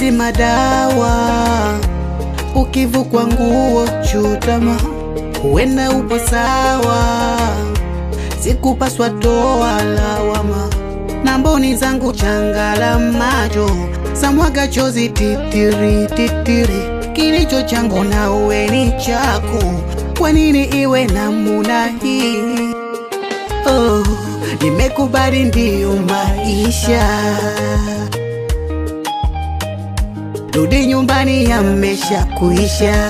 mapenzi madawa, ukivukwa nguo chutama, huenda upo sawa, sikupaswa toa lawama, na mboni zangu changala macho samwaga chozi titiri titiri, kilicho changu na uwe ni chako, kwa nini iwe namuna hii? Oh, nimekubali ndiyo maisha, rudi nyumbani yamesha kuisha.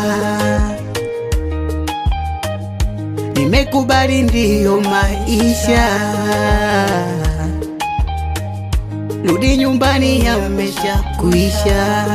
Nimekubali ndiyo maisha, rudi nyumbani yamesha kuisha.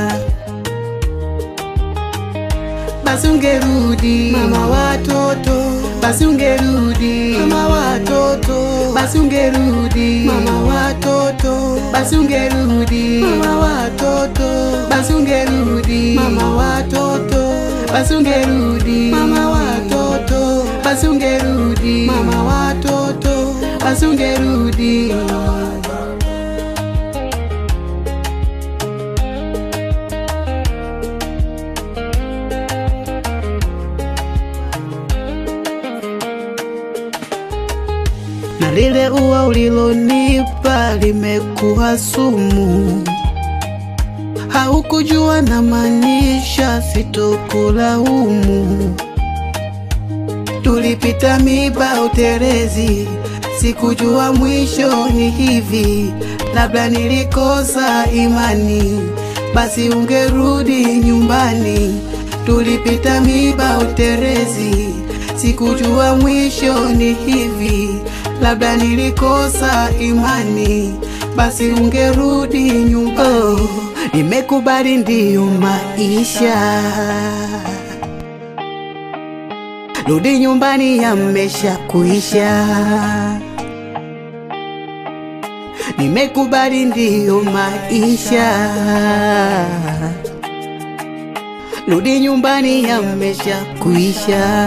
Basi ungerudi mama watoto, basi ungerudi mama watoto, basi ungerudi mama watoto, basi ungerudi mama watoto, basi ungerudi mama watoto, basi ungerudi mama watoto, basi ungerudi mama watoto, basi ungerudi na lile ua ulilonipa limekuwa sumu. Haukujua na maanisha sitokulaumu. Tulipita miba uterezi, sikujua mwisho ni hivi. Labda nilikosa imani, basi ungerudi nyumbani. Tulipita miba uterezi, sikujua mwisho ni hivi. Labda nilikosa imani, basi ungerudi nyumbani. Oh, nimekubali ndiyo maisha, rudi nyumbani yamesha kuisha. Nimekubali ndiyo maisha, rudi nyumbani yamesha kuisha.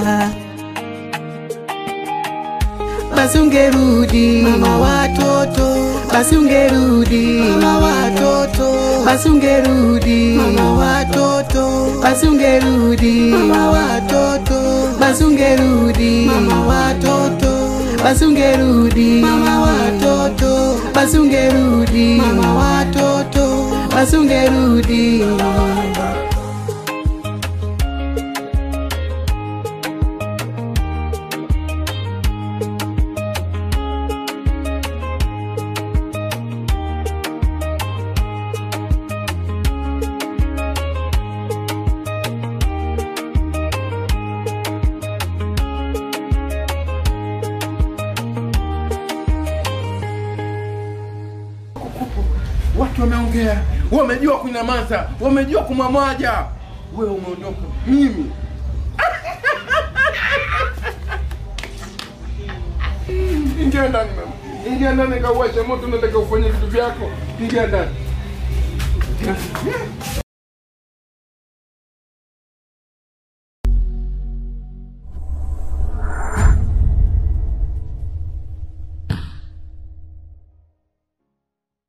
Basi ungerudi mama watoto, basi ungerudi mama watoto, basi ungerudi mama watoto, basi ungerudi mama watoto, basi ungerudi mama watoto, basi ungerudi mama watoto, basi ungerudi mama watoto, basi ungerudi Watu wameongea, wamejua kunyamaza, wamejua kumwamwaja. Wewe umeondoka, mimi ingia ndani mama, ingia ndani, kauwashe moto, nataka ufanye vitu vyako. Ingia ndani.